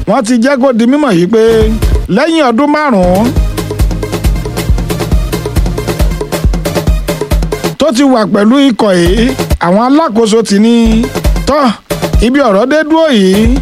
wọ́n ti jẹ́ kó di mímọ̀ yìí pé lẹ́yìn ọdún márùn-ún tó ti wà pẹ̀lú ikọ̀ yìí àwọn alákòóso ti ní tọ́ ibi ọ̀rọ̀ dé dúró yìí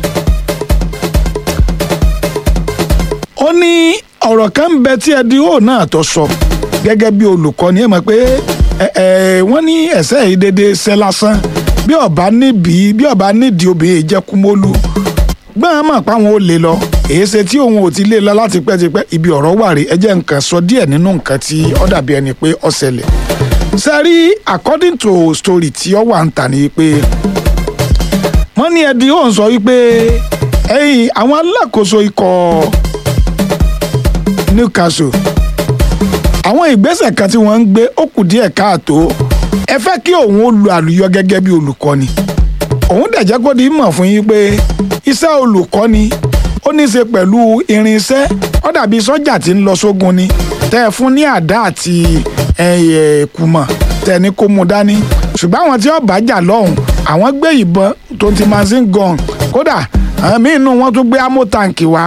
ó ní ọ̀rọ̀ kan ń bẹ tí ẹdínwó náà tó sọ gẹ́gẹ́ bí olùkọ́ni ẹ̀ mọ̀ pé wọ́n ní ẹ̀sẹ̀ yìí dédé ṣẹ́ lásán bí ọba níbi bí ọba nídìí obìnrin ìjẹkùmólú gbọ́n mọ̀ páwọn ò lè lọ èyí ṣe tí òun ò ti lè lọ láti pẹ́tipẹ́ ibi ọ̀rọ̀ wà rí ẹ jẹ́ nǹkan sọ díẹ̀ nínú nǹkan tí ó dàbí ẹni pé ó ṣẹlẹ̀ sẹ́rí according to story tí ó wà ń tà ní pé wọ́n ní ẹdí ó ń sọ wípé ẹ̀yìn àwọn alákòóso ikọ̀ Newcastle àwọn ìgbésẹ̀ kan tí wọ́n ń gbé ó kù díẹ̀ káàtó ẹ fẹ́ kí òun ó lu àlùyọ gẹ́gẹ́ bí olùkọ́ni òun dẹ̀ jẹ́ kó di mọ̀ fún yín pé iṣẹ́ olùkọ́ni ó ní í ṣe pẹ̀lú irinṣẹ́ ó dàbí sọ́jà tí ń lọ sógun ni tẹ́ ẹ fún ní àdá àti kùmọ̀ tẹ́ ẹ ní kó mu dání ṣùgbọ́n àwọn tí ó bá jà lọ́hùn àwọn gbé ìbọn tó ti machine gun kódà àmì inú wọn tún gbé ammo tank wá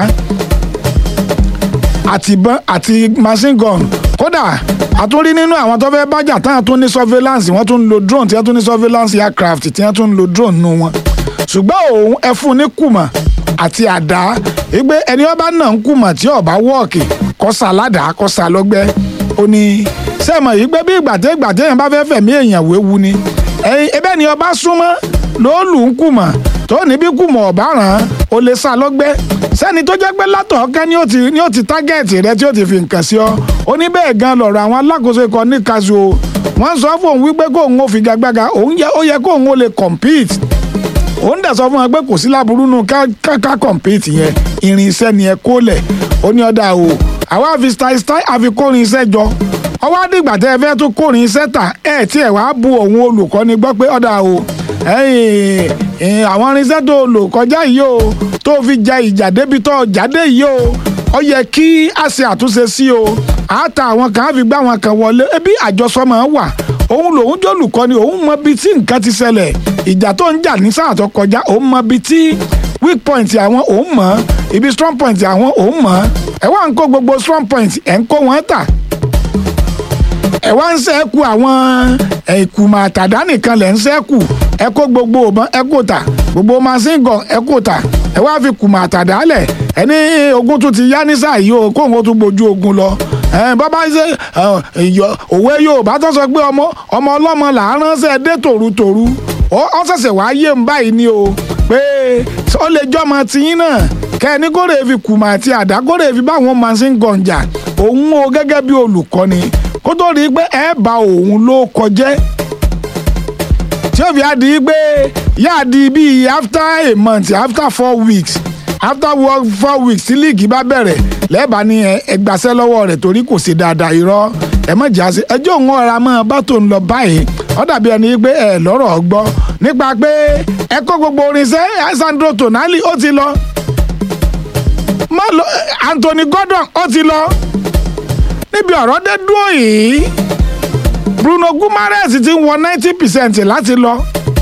àtìbọn àti machine gun kódà àtúnrí nínú àwọn tó fẹ́ bájà táwọn tún ní surveillance wọ́n tún ń lo drone tí wọ́n tún ní surveillance aircraft tí wọ́n tún ń lo drone nù wọn ṣùgbọ́n òun ẹ fún ní kùmọ̀ àti àdá wípé ẹni ọba náà ń kùmọ̀ tí ọba wọ́ọ̀kì kọ́sà ládàá kọ́sà lọ́gbẹ́ ó ní sẹ́mọ̀ yìí gbé bí ìgbàtẹ́ ìgbàtẹ́ yẹn bá fẹ́ fẹ̀mí èèyàn wéwu ni ẹ̀yin ẹbẹ́ ni ọba súnmọ́ ló lù ń kùmọ̀ tó ní bí kùmọ̀ ọ̀bá ràn án ó lè sá lọ́gbẹ́ sẹ́ni tó jẹ́ pé látọ̀ọ́kẹ́ ni ó ti ni ó ti tágẹ́ẹ̀tì rẹ tí ó ti fi nǹkan sí ọ ó ní bẹ́ẹ̀ gan lọ̀rọ̀ àwọn alákòóso ikọ̀ ní kazu o wọ́n sọ fún òun wípé kóun ó fi gagbága òun yẹ ó yẹ kóun ó lè compete òun dẹ̀ sọ fún wọn pé kò sí láburú nù ká ká compete yẹn irinṣẹ́ ni ẹ kó lẹ̀ ó ní ọ̀dà o àwa fi style style àfi kórin iṣẹ́ jọ ọwọ́ àdìgbà tẹ́ ẹ fẹ́ tún kórin iṣẹ́ tà ẹ̀ tí ẹ̀ wá bu òun olùkọ́ni gbọ́ pé ọ̀dà o àwọn irinṣẹ́ tó lò kọjá yìí o tó fi ja ìjà débi tó jáde yìí o ó yẹ kí a ṣe àtúnṣe sí o àtà àwọn kan á fi gbá àwọn kan wọlé ebi àjọsọ máa wà òun lòun jólùkọ́ni òun mọ ibi tí nǹkan ti ṣẹlẹ̀ ìjà tó ń jà ní sáà tó kọjá òun mọ ibi tí weak point àwọn òun mọ̀ ibi strong point àwọn òun mọ̀ ẹ wá ń kó gbogbo strong point ẹ̀ ń kó wọn tà ẹ wá ń ṣẹ́kù àwọn ìkùmọ̀ àtàdá nìkan lẹ̀ ń ṣẹ́kù ẹ kó gbogbo òbọ̀n ẹ kó tà gbogbo machine gun ẹ kó tà ẹ wá fi kùmọ̀ àtàdá lẹ̀ ẹ ní ogun tún ti yá ní sáà yìí o kóun ó tún gbójú ogun lọ bàbá ṣe òwe Yorùbá tó sọ pé ọmọ ọmọ ọlọ́mọ là á ránṣẹ́ dé tòrutòru ó ṣẹ̀ṣẹ̀ wá yé ń báyìí ni o pé ó lè jọmọ tiyín náà kẹ́ni kórè fi kùmọ̀ àti àdá kórè fi báwọn machine gun jà òun o gẹ́gẹ́ bí olùkọ́ni kó tó rí i pé ẹ bá òun ló kọjẹ́ tí ó fi á di pé yáà di bíi after a month after four weeks after work four weeks tí líìgì bá bẹ̀rẹ̀ lẹ́ẹ̀bà ni ẹgbàṣẹ́ lọ́wọ́ rẹ̀ torí kò sí dáadáa irọ́ ẹ mọ̀ jà sí ẹjọ́ òun ọ̀ra mọ́ bá tó ń lọ báyìí ó dàbí ẹni pé ẹ lọ́rọ̀ gbọ́ nípa pé ẹ kó gbogbo orinṣẹ́ Sandro Tonali ó ti lọ Anthony Gordon ó ti lọ níbi ọ̀rọ̀ dé dúró yìí Bruno Guimaraes ti ń wọ ninety percent láti lọ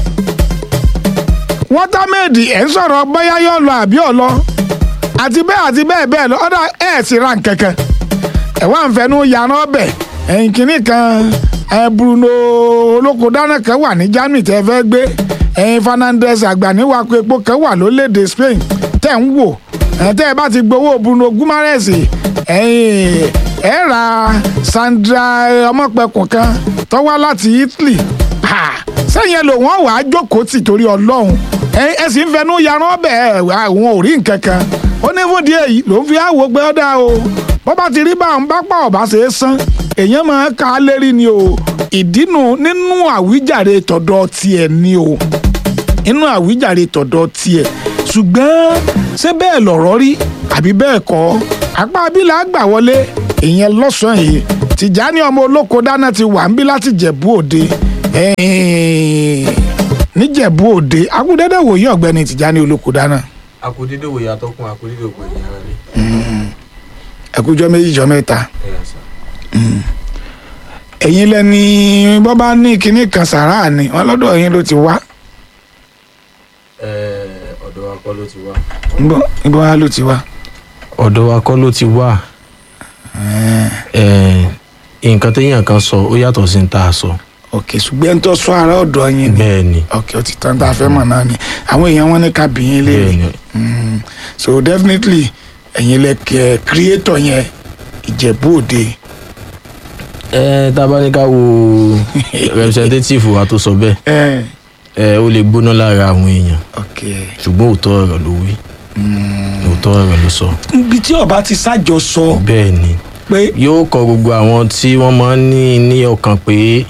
wọ́támẹ́ẹ̀dì ẹ̀ ń sọ̀rọ̀ bóyá yóò lọ àbí ò lọ àti bẹ́ẹ̀ àti bẹ́ẹ̀ bẹ́ẹ̀ lọ ọ̀dà ẹ̀ sì ra nkẹ̀kẹ́ ẹ̀ wá ń fẹnu yàrá ọbẹ̀ ẹ̀yìn kìíní kan ẹ̀ Bruno olókodáná kan wà ní Germany tẹ́ fẹ́ gbé ẹ̀yìn Fernandes àgbàníwákò epo kan wà lólédè Spain tẹ́ ń wò ẹ̀ tẹ́ ẹ bá ti gbowó Bruno Guimaraes ẹ̀yìn ẹ ra Sandra ọmọpẹkùn kan tó wá láti Italy sẹ́yìn lò wọ́n wàá jókòó tì torí Ọlọ́run ẹ sì ń fẹnu yaran ọbẹ̀ àwọn ò rí nǹkan kan ó ní fún díẹ̀ yìí ló ń fi àwò pé ó dáa o bó bá ti rí báwọn bá pa ọ̀bá ṣe é san èèyàn máa ka á lérí ni o ìdínú nínú àwíjàre tọ̀dọ̀ tiẹ̀ ni o nínú àwíjàre tọ̀dọ̀ tiẹ̀ ṣùgbọ́n ṣé bẹ́ẹ̀ lọ̀rọ̀ rí àbí bẹ́ẹ̀ kọ́ apá abílà gbà wọlé ìyẹn lọ́sàn-án yìí Tìjání ọmọ olóko dáná ti wà ń bí láti Jẹ̀bú Òde níjẹ̀bú Òde akúndéédé wòye ọ̀gbẹ́ni Tìjání olóko dáná. akudede wo yàtọ̀ kún akudede wo ẹ̀yìn ara rẹ̀. ẹkújọ́ méjì jọ mẹ́ta ẹ̀yà sà. ẹ̀yin lẹ́ni bọ́ bá ní kinní kan sàrà ni wọ́n lọ́dọ̀ yín ló ti wá. Ẹ̀, ọ̀dọ̀ wa kọ́ kọ́ ló ti wá. níbo níbo wá ló ti wá. ọ̀dọ̀ wa kọ́ ló ti wá. Eh, nǹkan téèyàn kan sọ ó yàtọ̀ sí ní tá a sọ. ok ṣùgbọ́n ẹni tó sọ ara ọ̀dọ̀ yín ni bẹ́ẹ̀ ni ok ó ti tán tá a fẹ́ mọ̀ náà ni àwọn èèyàn wọn ní ká bí yín léèrè bẹ́ẹ̀ ni Mm, so definitely ẹ̀yin lẹ kẹ́ creator yẹn ìjẹ̀bú òde ẹ tá a bá ní ká wo representative wa tó sọ bẹ́ẹ̀ ẹ̀ ẹ ó lè gbóná lára àwọn èèyàn ok ṣùgbọ́n òótọ́ ọ̀rọ̀ ló wí òótọ́ ọ̀rọ̀ ló sọ. ibi tí ọba ti ṣàjọ sọ bẹ́ẹ̀ ni pé yóò kọ gbogbo àwọn tí wọ́n máa ń ní ní ọkàn pé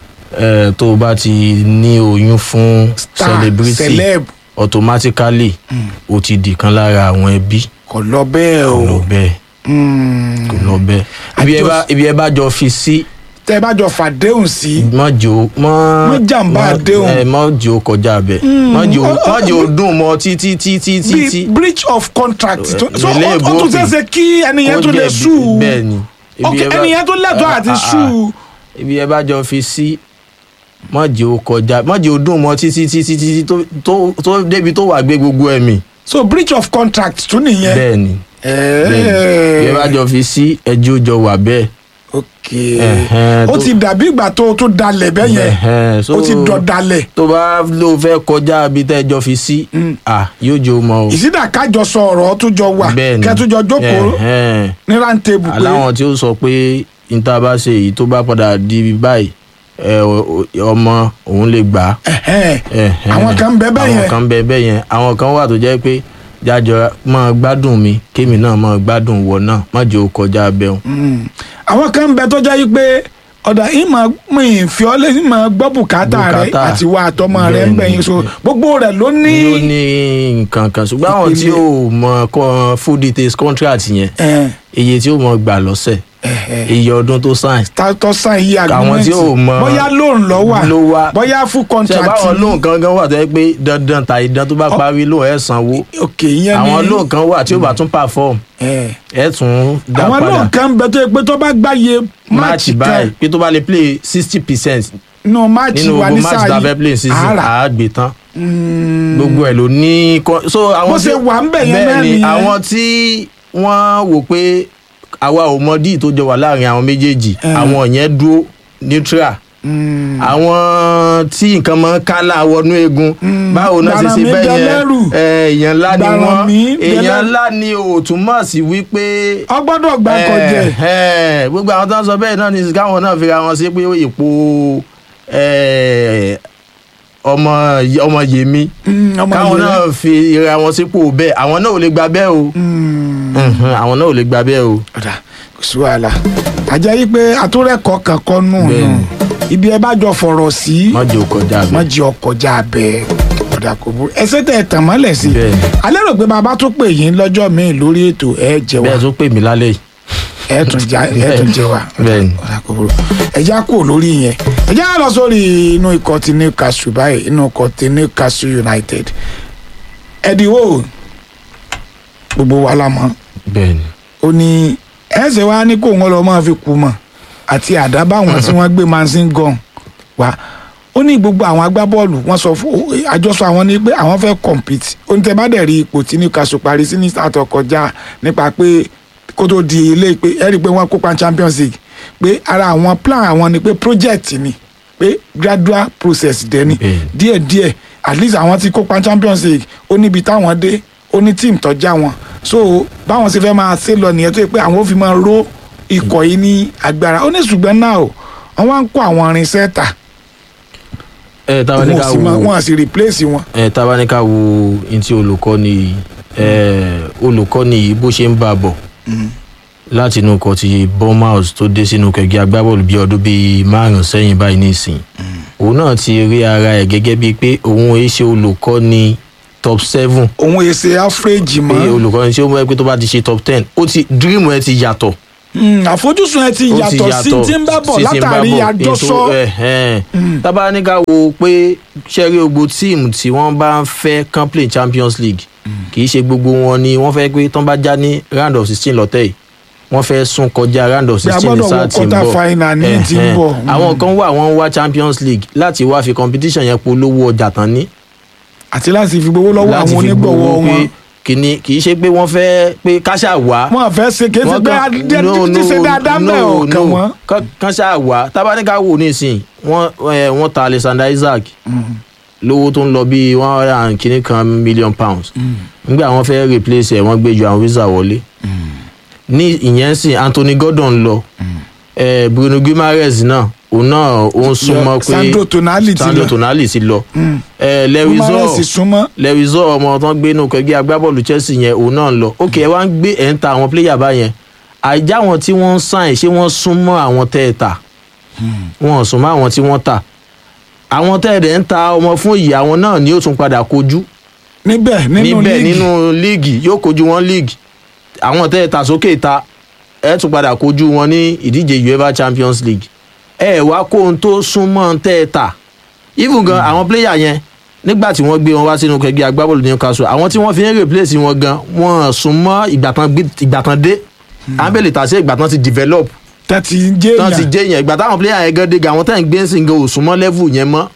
ẹ tó o bá ti ní oyún fún star celebrity celeb automatically o ti di kan lára àwọn ẹbí kò lọ bẹ́ẹ̀ kò o lọ bẹ́ẹ̀ Mm. kò lọ bẹ́ẹ̀ ibi ẹ bá ibi ẹ bá jọ fi sí tẹ́ ẹ bá jọ fàdéhùn sí mọ́jò mọ́ Má jàǹbá mọ́- àdéhùn. ẹ, mọ́jò kọjá bẹ́ẹ̀ mọ́jò ọ- ọ- mọ́jò dùn mọ́ títí títí bí títí breach of contract tó- Eh, so ilé ó ó tún ìbò ṣeéṣe kí ẹni yẹn kó tún lè jẹ̀bi- sùn bẹ́ẹ̀ ni Ibi ok ẹ bá- ẹni yẹn tó lẹ́tọ̀ọ́ Ah, àti ah, ah. sùn ibi ẹ bá jọ fi sí mọ́jò kọjá mọ́jò dùn mọ́ títí títí títí tó- tó tó débi tó wà gbé gbogbo ẹ̀mí so breach of contract tún nìyẹn bẹ́ẹ̀ ni bẹ́ẹ̀ ni ibi ẹ bá jọ fi sí ẹjọ́ jọ wà bẹ́ẹ̀ ok Ẹ̀hẹ́n, ó tó- ti dàbí ìgbà tó o tún dalẹ̀ bẹ́ẹ̀ yẹn Ẹ̀hẹ́n, so- ó ti dọ̀ dalẹ̀ tó bá ló fẹ́ kọjá ibi tẹ́ ẹ jọ fi sí à yóò jọ mọ́ o ìsídà kájọ sọ ọ̀rọ̀ tó jọ wà bẹ́ẹ̀ ni kẹ́tùjọ jókòó Ẹ̀hẹ́n. ní rántébù pé aláwọn tí ó sọ pé níta bá ṣe èyí tó bá padà di báyìí ẹ, o- o- ọmọ òun lè gbà á ẹ̀hẹ́n, Ẹ̀hẹ́n. àwọn kan ń bẹ bẹ́ẹ̀ àwọn yẹn kan bẹ bẹ́ẹ̀ yẹn àwọn kan wà tó jẹ́ pé jájọ máa gbádùn mi kémi náà máa gbádùn wọ náà má jẹ́ ó kọjá bẹ́ẹ̀ Mm. àwọn kan ń bẹ tó jẹ́ yí pé ọ̀dà ìmọ̀ mi fi ọ́ lé ìmọ̀ gbọ́ bùkátà rẹ Bùkátà. àti wà àtọmọ rẹ ń Bẹ́ẹ̀ bẹ̀yìn ni. so gbogbo rẹ̀ ló ní ló ní nǹkan kan ṣùgbọ́n àwọn tí Ìpele. ó mọ kọ́ full details contract yẹn ẹ̀, iye tí ó mọ gbà lọ́sẹ̀ ẹ̀hẹ́. iye ọdún tó sign tátọ́ sàn yí Àwọn agreement tí ò mọ- bóyá loan lọ wà ló wá. bóyá full ṣe contract báwọn ni. lóun kan gan wà tó yẹ pé dandan tàyí dan tó bá parí lóun ẹ̀ sanwó ok ìyẹn ni àwọn lóun kan wà tí ó bá tún perform ẹ̀. ẹ̀ tún dá àwọn padà loan kan ń bẹ tó yẹ pé tó bá gbáyé match máàcì báyìí kan pé tó bá lè play sixty percent nínú máàcì nínú wa gbogbo ní match sáà tá a fẹ́ play yìí season àárà àágbé tán Mm, gbogbo ẹ̀ ló ní kọ́- so àwọn Bó ṣe wà ń bẹ̀ yẹn náà bẹ́ẹ̀ ni nìyẹn. àwọn tí wọ́n wò pé àwa ò mọ díì tó jọ wà láàrin àwọn méjèèjì Eh. àwọn yẹn dúró neutral mm, àwọn tí nǹkan mọ kálá wọnú eegun Mm, báwo náà ṣe ṣe Gbarami bẹ́ẹ̀ yẹn Dẹlẹ́rù. ẹ, èèyàn ńlá ni wọ́n Gbarami èèyàn Dẹlẹ́rù. ńlá ni ò túmọ̀ sí wípé ọ gbọ́dọ̀ gbà kọjẹ ẹ, ẹ, gbogbo àwọn tó ń sọ bẹ́ẹ̀ náà ni káwọn náà fira wọn sí pé ipò ẹ, ọmọ ọmọ yèmí Mm, ọmọ káwọn yẹn. náà fi ra wọn sípò bẹ́ẹ̀ àwọn náà ò lè gba bẹ́ẹ̀ o Mm, Mhm, àwọn náà ò lè gba bẹ́ẹ̀ o. ọ̀dà kò sí wàhálà àjẹ́ yí pé àtúrẹ́kọ̀ọ́ kankan nù nù Bẹ́ẹ̀ni. ibi ẹ bá jọ fọ̀rọ̀ sí má jẹ́ òkọjá má bẹ́ẹ̀. jẹ́ ọkọjá bẹ́ẹ̀ ọ̀dà kò burú ẹsẹ̀ tẹ̀ tàn mọ́lẹ̀ sí Bẹ́ẹ̀ni. alẹ́ rò pé bàbá tó pè yín lọ́jọ́ míì lórí ètò ẹ jẹ wá bẹ́ẹ̀ tó pè mí lálẹ́ yìí. ẹ tún já ẹ tún jẹ wá Bẹ́ẹ̀ni. ọ̀dà kò burú ẹja kú lórí yẹn ẹja lọ sórí inú ikọ̀ ti Newcastle báyìí inú ikọ̀ ti Newcastle United ẹ̀dínwó gbogbo wa la mọ̀ bẹ́ẹ̀ ni. ó ní ẹsẹ̀ wa ní kó wọn lọ máa fi kú mọ̀ àti àdá báwọn tí wọ́n gbé mansin gun wá ó ní gbogbo àwọn agbábọ́ọ̀lù wọ́n sọ fún ó- àjọsọ àwọn ní pé àwọn fẹ́ compete ó ní tẹ́ bá dẹ̀ rí ipò tí Newcastle parí sí ní sàtọ̀ kọjá nípa pé kó tó di ilé pé ẹ rí i pé wọ́n kópa Champions League pé ara àwọn plan àwọn ni pé project ni pé gradual process dẹ̀ ni Bẹ́ẹ̀ni. díẹ̀díẹ̀ at least àwọn tí kópa Champions League ó níbi táwọn dé ó ní tíìmù tọ́já wọn so báwọn ṣe fẹ́ máa ṣe lọ nìyẹn tó yẹ pé àwọn ò fi máa ró ikọ̀ yìí ní agbára ó ní ṣùgbọ́n náà o àwọn á ń kó àwọn irinṣẹ́ tà ẹ táwa ní wọn ká ò sì máa- wo wọn à sì replace wọn. ẹ táwa ní ká wo ntí olùkọ́ni ẹ olùkọ́ni yìí bó ṣe ń bá a bọ̀ láti inú ikọ̀ ti Bournemouth tó dé sínú kẹ̀kẹ́ agbábọ́ọ̀lù bíi ọdún bíi márùn-ún sẹ́yìn báyìí nísìn òun náà ti rí ara ẹ̀ gẹ́gẹ́ bíi pé òun èé ṣe olùkọ́ni top seven òun èsè áfírèjì pé mọ́ olùkọ́ni tí ó mọ̀ ẹ́ pé tó bá ti ṣe top ten ó ti dream ẹ ti yàtọ̀ Mm, àfojúsùn ẹ ti ó ti yàtọ̀ sí ti ń bá bọ̀ sí ti ń bá látàrí bọ̀. àjọsọ Ètò, ẹ̀, ẹ̀. tábà ní ká wo pé ṣẹ́rí gbogbo tíìmù tí wọ́n bá ń fẹ́ kán play Champions League kì í ṣe gbogbo wọn ni wọ́n fẹ́ pé tán bá já ní round of sixteen lọ́tẹ̀ yìí wọ́n fẹ́ sún kọjá round of Bí a sixteen ní gbọ́dọ̀ sáà wọ tí ń quarter bọ̀ final ní Ẹ̀, tí ń ẹ̀. bọ̀. àwọn kan wà wọ́n ń wá Champions League láti wá fi competition yẹn polówó ọjà tán ní àti láti fi gbowó lọ́wọ́ láti àwọn fi onígbọ̀wọ́ gbowó pé wọn kìíní kì í ṣe pé wọ́n fẹ́ pé káṣá wá wọn fẹ́ ṣe kí ẹ ti gbé adé ṣe dáadáa mẹ́ ọ̀kan wọn. káṣá wá tábánikà wò nísìn wọ́n ẹ, wọ́n ta Alexander Isaac lówó tó ń lọ bíi one hundred and kìíní kan million pounds nígbà wọ́n fẹ́ replace ẹ̀ wọ́n gbé Joao Wisa wọlé ní ìyẹn sìn Anthony Gordon lọ ẹ, Bruno Guimaraes náà òun náà ó ń súnmọ́ pé Sandro Tonali ti Sandro lọ Tonali ti lọ ẹ, Lewis Guimaraes Hall súnmọ́ lẹ́wìzọ́ ọmọ tó ń gbé inú kẹgbẹ́ agbábọ́ọ̀lù Chelsea yẹn òun náà ń lọ ok ẹ wá ń gbé ẹ̀ ń ta àwọn pléyà báyẹn àìjá àwọn tí wọ́n ń sàn ṣé wọ́n súnmọ́ àwọn tẹ́ ẹ tà wọ́n ò súnmọ́ àwọn tí wọ́n tà àwọn tẹ́ ẹ dẹ̀ ń ta ọmọ fún ìyá àwọn náà ni ó tún padà kojú níbẹ̀ nínú níbẹ̀ líìgì nínú líìgì yóò kojú wọn líìgì àwọn tẹ́ ẹ tà sókè ta ẹ tún padà kojú wọn ní ìdíje UEFA Champions League ẹ wá kó ohun tó súnmọ́ tẹ́ ẹ tà even gan àwọn pléyà yẹn nígbà tí wọ́n gbé wọn wá sínú kẹgbẹ́ agbábọ́ọ̀lù Newcastle àwọn tí wọ́n fi ń replace wọn gan wọ́n súnmọ́ ìgbà tán gbé- ìgbà tán dé ábẹ́lẹ̀ tàṣe ìgbà tán ti develop tẹ́tí jẹ́ tán ti èèyàn jẹ́ yẹn ìgbà táwọn pléyà yẹn gan dé gan àwọn tẹ́ ń gbé ń sìn gan ò súnmọ́ level yẹn mọ́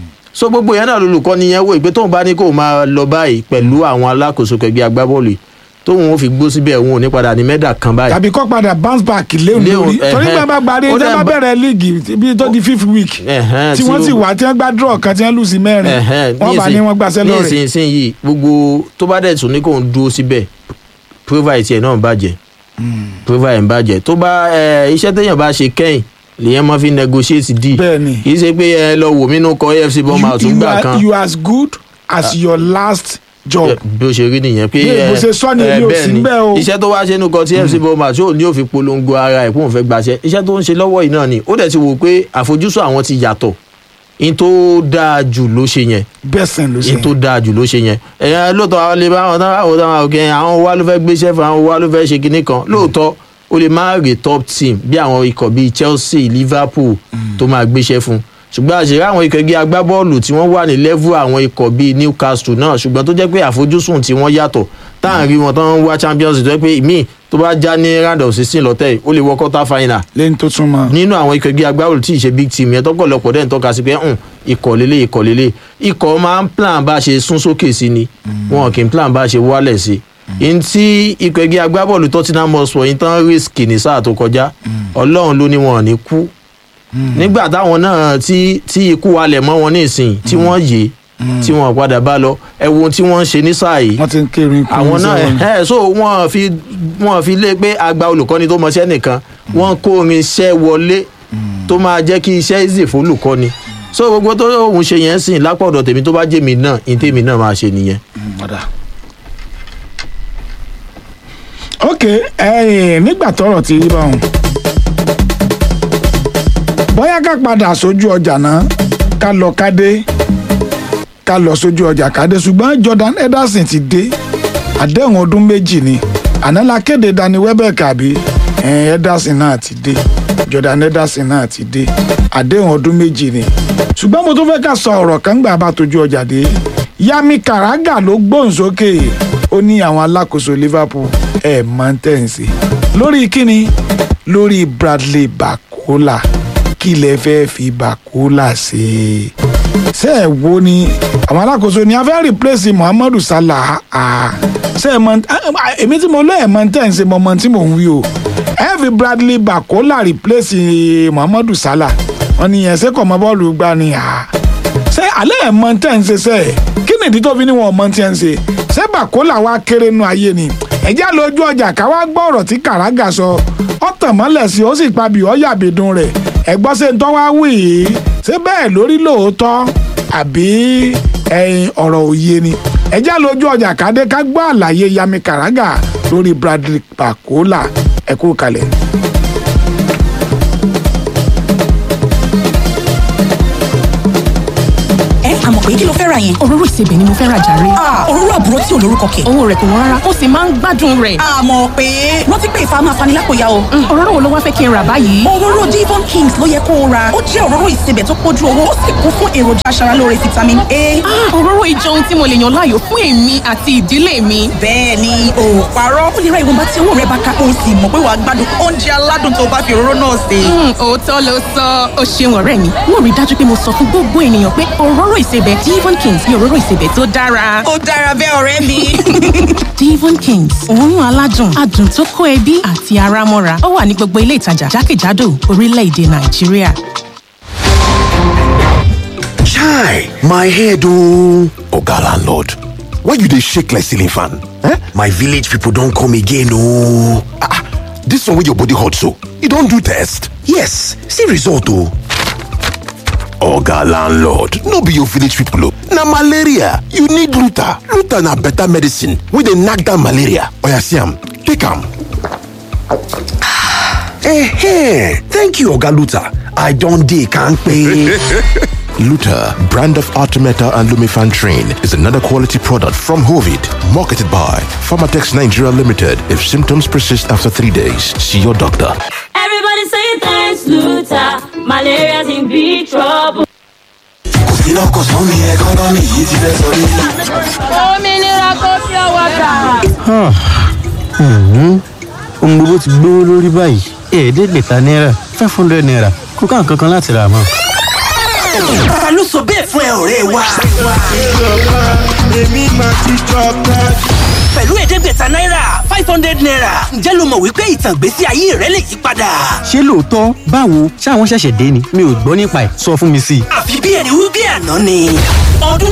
so gbogbo yẹn náà lolùkọ́ ni yẹn wò pé tóun bá ní kó máa lọ báyìí pẹ̀lú àwọn alákòóso kẹgbẹ́ agbábọ́ọ̀lù yìí, tóun ó fi gbó síbẹ̀ òun ò ní padà ní mẹ́dà kan báyìí tàbí kọ́ padà bounce back léwu Léwu, lórí torí ẹ̀hẹ́. bá bá parí Ó tí dẹ̀ wọ́n bá bá- bẹ̀rẹ̀ líìgì bí tó di fifth week Ẹ̀hẹ́n, tí tí wọ́n ó- sì wá tí wọ́n gbá draw kan tí wọ́n lù sí mẹ́rin Ẹ̀hẹ́n, wọ́n bá nísìn- ní wọ́n gbàṣẹ́ lọ́rẹ̀ nísinsìnyí gbogbo tó bá dẹ̀ tún ní kò ń dúró síbẹ̀ provide tiẹ̀ náà ń bàjẹ́ provide ń bàjẹ́ tó bá ẹ, iṣẹ́ téèyàn bá ṣe kẹ́yìn lèyẹn máa fi negotiate deal bẹ́ẹ̀ ni kì í ṣe pé ẹ lọ wò mí nù kọ AFC bọ́mà you, tún you, gbà are, kan you are as good as your last job bí ó ṣe rí nìyẹn pé Bí ẹ, bó ṣe sọ ni ẹ, èmi ò bẹ́ẹ̀ sí ni. ńbẹ̀ o. iṣẹ́ tó wá ṣe nù kọ tí AFC bọ́mà tí ò ní òfin polongo ara ẹ̀ kó òun fẹ́ gbaṣẹ́ iṣẹ́ tó ń ṣe lọ́wọ́ yìí náà ni ó dẹ̀ ti wò pé àfojúsùn àwọn ti yàtọ̀ in tó dáa jù ló ṣe yẹn bẹ́sẹ̀ ló ṣe in tó dáa jù ló ṣe yẹn ẹ̀yàn lóòótọ́ àwọn lè bá àwọn táwọn àwọn táwọn òkè àwọn wa ló fẹ́ gbéṣẹ́ fún àwọn wa ló fẹ́ ṣe kinní kan lóòótọ́ ó lè má rè top team bí àwọn ikọ̀ bíi Chelsea Liverpool tó máa gbéṣẹ́ fún ṣùgbọ́n àṣírí àwọn ikọ̀ ẹgbẹ́ agbábọ́ọ̀lù tí wọ́n wà ní level àwọn ikọ̀ bíi Newcastle náà ṣùgbọ́n tó jẹ́ pé àfojúsùn tí wọ́n yàtọ̀ tá à ń rí wọn tán ń wá Champions League tó jẹ́ pé ìmíì tó bá já ní round of sixteen lọ́tẹ̀ yìí ó lè wọ quarter final lẹ́yìn tó tún mọ́ nínú àwọn ikọ̀ ẹgbẹ́ agbábọ́ọ̀lù tí ì ṣe big team yẹn tọ́pọ̀lọpọ̀ dẹ́n tọ́ka sí pé hùn ikọ̀ lélẹ̀ ikọ̀ lélẹ̀ ikọ̀ máa ń plan bá ṣe sún sókè sí ni wọn kì í plan bá ṣe wálẹ̀ sí i n tí ikọ̀ ẹgbẹ́ agbábọ́ọ̀lù Tottenham Hotspur yìí tán risk ní sáà tó kọjá ọlọ́run ló ní wọn ò ní kú nígbà táwọn náà tí tí ikú walẹ̀ mọ́ wọn nísìnyí tí wọ́n yé tí wọ́n padà bá lọ ẹ wo ohun tí wọ́n ń ṣe ní sáà yìí wọ́n ti ń kérin kún àwọn náà sẹ́wọ̀n. ẹ so wọn fi wọn fi lé pé àgbà olùkọ́ni tó mọṣẹ́ nìkan wọ́n kó orin iṣẹ́ wọlé tó máa jẹ́ kí iṣẹ́ easy fún olùkọ́ni so gbogbo tó òun ṣe yẹn sìn lápá ọ̀dọ̀ tèmi tó bá jẹ́ mi náà ní tèmi náà máa ṣe nìyẹn. padà. ok ẹ̀yin nígbà tọ́rọ̀ ti rí báwọn bóyá ká padà sójú ọjà náà ká lọ ká dé ká lọ sójú ọjà ká dé ṣùgbọ́n Jordan Henderson ti dé àdéhùn ọdún méjì ni àná la kéde Danny Welbeck àbí ẹ̀ẹ́n Henderson náà ti dé Jordan Henderson náà ti dé àdéhùn ọdún méjì ni ṣùgbọ́n mo tún fẹ́ ká sọ ọ̀rọ̀ kan gbà bá tójú ọjà dé Yami Karaga ló gbóhùn sókè ó ní àwọn alákòóso Liverpool ẹ̀ máa ń tẹ̀sí lórí kíni lórí Bradley Bakola kí lẹ fẹ́ fi Bakola ṣe ṣe ẹ wo ni àwọn alákòóso ni a fẹ́ replace Muhammadu Salah ah, ṣe ẹ mọ èmi tí mo lọ ẹ mọ tẹ̀ ń ṣe mọ mọ tí mò ń wí o ẹ fi Bradley Bakola replace Muhammadu Salah wọn ni ẹsẹ kọ mọ bọ́ọ̀lù gbá ni ah. ṣe alẹ́ ẹ̀ mọ tẹ̀ ń ṣe ṣe ẹ̀ kí nìdí tó fi ní wọn mọ tí ẹ̀ ń ṣe ṣé Bakola wa kéré nu ayé ni ẹ̀jẹ̀ lójú ọjà ká wá gbọ́ ọ̀rọ̀ tí Kàrágà sọ ọ̀tàn mọ́lẹ̀ sí ó sì pabì ọ́ yàbìdún rẹ̀ ẹ̀gbọ́n ṣe ń tọ́ wá wí yìí ṣé bẹ́ẹ̀ lórí lóòótọ́ àbí ẹ̀yin ọ̀rọ̀ òye ni ẹ̀jẹ̀ lójú ọjà kádé ká gbọ́ àlàyé Yami Kàrágà lórí Bradley Bakola ẹ kú kalẹ̀. ẹ àmọ̀ pé kí ló fẹ́ ra yẹn. òróró ìsebẹ̀ ni mo fẹ́ ra jàre. Ah, òróró àbúrò tí ò lórúkọ kẹ̀. owó rẹ̀ kò wọ́n rárá ó sì máa ń gbádùn rẹ̀. àmọ̀ pé rántí pé ìfà máa fani lápòyà o. Mm, òróró wo ló wá fẹ́ kí n rà báyìí. òróró Devon Kings ló yẹ kó o ra ó jẹ́ òróró ìsebẹ̀ tó pójú owó ó sì kún fún èròjà aṣaralóore vitamin A. Ah, òróró ìjọ ohun tí mo lè yàn láàyò fún èmi àti ìdílé mi. bẹ́ẹ̀ ni o ò parọ́ ó lè ra ìwọ̀nba tí owó rẹ bá ká o sì mọ̀ pé wàá gbádùn oúnjẹ aládùn tó bá fi òróró náà sè. Mm, òótọ́ ló sọ ó ṣeun ọ̀rẹ́ mi. mo rí i dájú pé mo sọ fún gbogbo ènìyàn pé òróró ìsebẹ̀ ìsebẹ̀ Devon Kings ní òróró ìsebẹ̀ tó dára. ó dára bẹ́ẹ̀ ọ̀rẹ́ mi. Devon Kings òórùn aládùn adùn tó kó ẹbí àti ara mọ́ra ó wà ní gbogbo ilé ìtajà jákèjádò orílẹ̀-èdè Nàìjíríà. Chai, my head oh. Oga landlord, why you dey shake like ceiling fan? Eh? My village people don come again oh. Ah, ah, this one wey your body hot so, you don do test? Yes, see result oh. Oga landlord, no be your village people oh. Na malaria, you need Luta. Luta na better medicine wey dey knack down malaria. Oya see am, take am. Eh, thank you Oga Luta. I don dey kampe. Luta, brand of Artemeta and Lumifan Train, is another quality product from Hovid, marketed by Pharmatex Nigeria Limited. If symptoms persist after three days, see your doctor. Everybody say thanks, Luther. Malaria's in big trouble. òmìnira kò fi ọwọ́ gbà. ohun gbogbo ti gbówó lórí báyìí ẹ̀ẹ́dẹ́gbẹ̀ta náírà five hundred naira kò ká nǹkan kan láti rà mọ́. ta ló sọ bẹ́ẹ̀ fún ẹ ọ̀rẹ́ wa. pẹ̀lú ẹ̀ẹ́dẹ́gbẹ̀ta náírà five hundred naira ǹjẹ́ ló mọ̀ wípé ìtàn ìgbésí ayé rẹ lè yí padà. ṣé lóòótọ́ báwo ṣáwọn ṣẹ̀ṣẹ̀ dé ni mi ò gbọ́ nípa ẹ̀ sọ fún mi sí i. àfi bí ẹni wí bí àná ni. ọdún